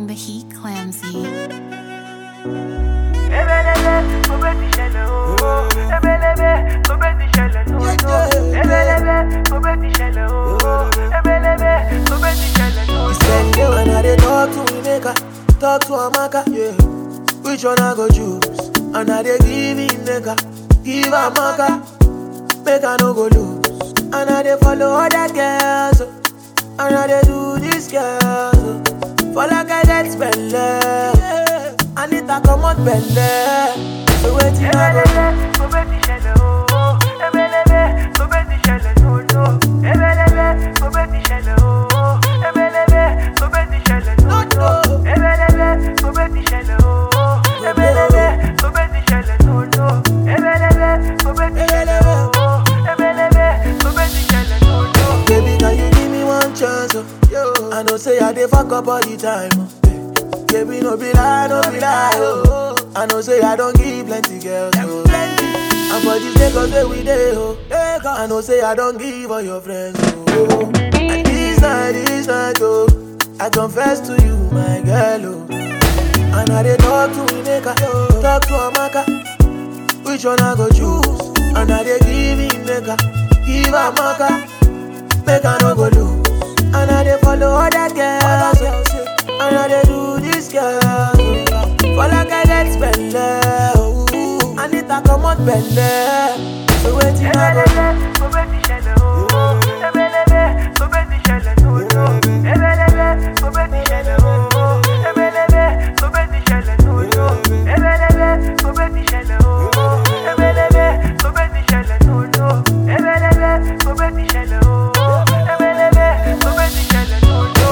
the heat clamsy. Ebelebe, mo bẹ ti ṣẹlẹ̀ ooo. Ebelebe, mo bẹ ti ṣẹlẹ̀ nono. Ebelebe, mo bẹ ti ṣẹlẹ̀ ooo. Ebelebe, mo bẹ ti ṣẹlẹ̀ nono. Spend day when I dey talk to Emeka, talk to Amaka, yeah. Which one I go choose? And I dey give Emeka, give Amaka, make I no go lose. And I dey follow other girls, oh. and I dey do this girls. oh. For like I get spend yeah. I need to come out belle. So waiting I go Ebelebe, mo bẹ ti ṣẹlẹ̀ ooo. Ebelebe, mo bẹ ti ṣẹlẹ̀ nono. Ebelebe, mo bẹ ti ṣẹlẹ̀ ooo. Ebelebe, mo bẹ ti ṣẹlẹ̀ nono. Ebelebe, mo bẹ ti ṣẹlẹ̀ ooo. Ebelebe, mo bẹ ti ṣẹlẹ̀ nono. Ebelebe, mo bẹ ti ṣẹlẹ̀ ooo. Ebelebe, mo bẹ ti ṣẹlẹ̀ nono. Baby, can you give me one chance? Oh? Yo. I know say I dey fuck up all the time. Oh. Baby, no be lie, no be lie. Oh. I know say I don't give plenty girls. Oh. And for this Lagos where we dey, oh. I know say I don't give all your friends. Oh. And this night, this night, oh. I confess to you, my girl, oh. And I dey talk to Emeka, talk to Amaka. Which one I go choose? And I dey give Emeka, give Amaka. Make I no go lose. And I dey follow other girls. oh. And I dey do this girl. oh. For like I get spend oh. I need to come out belle. So waiting I go do. Ebelebe, mo bẹ ti ṣẹlẹ̀ ooo. Ebelebe, mo bẹ ti ṣẹlẹ̀ nono. Ebelebe, mo bẹ ti ṣẹlẹ̀ ooo. Ebelebe, mo bẹ ti ṣẹlẹ̀ nono. Ebelebe, mo bẹ ti ṣẹlẹ̀ ooo. Ebelebe, mo bẹ ti ṣẹlẹ̀ nono. Ebelebe, mo bẹ ti ṣẹlẹ̀ ooo. Ebelebe, mo bẹ ti ṣẹlẹ̀ nono.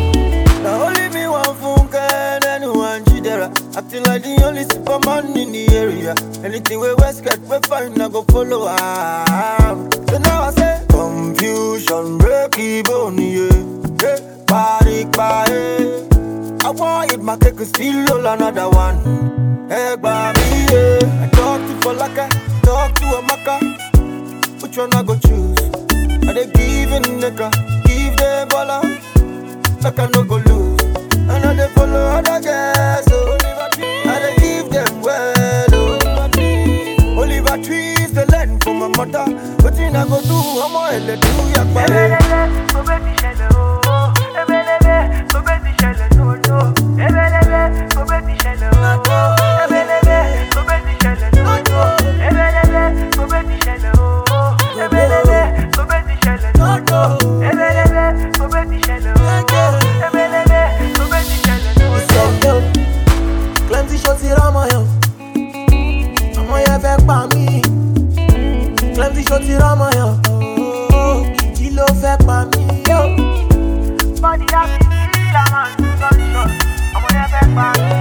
Now only me one funke and anyone jidera. Acting like the only superman in the area. Anything we West get, we find I go follow am. So now I say confusion, break even, yeah. Hey, party, party. I want it, my cake is still roll another one. Hey, baby, yeah. I talk to Falaka, talk to Amaka. Which one I go choose? Are they giving nigga? Give the baller like I no go lose. And I dey follow other girls, so I dey give them well, oh. Oliver trees the land for my mother. Wetin I go do? Ọmọ ẹlẹ do yagba. Ebelebe, mo bẹ ti ṣẹlẹ̀ ooo. Ebelebe, mo bẹ ti ṣẹlẹ̀ nono. Ebelebe, mo bẹ ti ṣẹlẹ̀ ooo. Ebelebe, mo bẹ ti ṣẹlẹ̀ nono. Ebelebe, mo bẹ ti ṣẹlẹ̀ ooo. Ebelebe, mo bẹ ti ṣẹlẹ̀ nono. Ebelebe, mo bẹ ti ṣẹlẹ̀ ooo. Ebelebe, mo bẹ ti ṣẹlẹ̀ nono. Send yo. Plenty shots here on my own. Ọmọ yẹn fẹ́ pa mí. Plenty shots here on my own. Kí ló fẹ́ pa mí? Yo. Body happy, feel a man, gunshot. Ọmọ yẹn fẹ́ pa mí.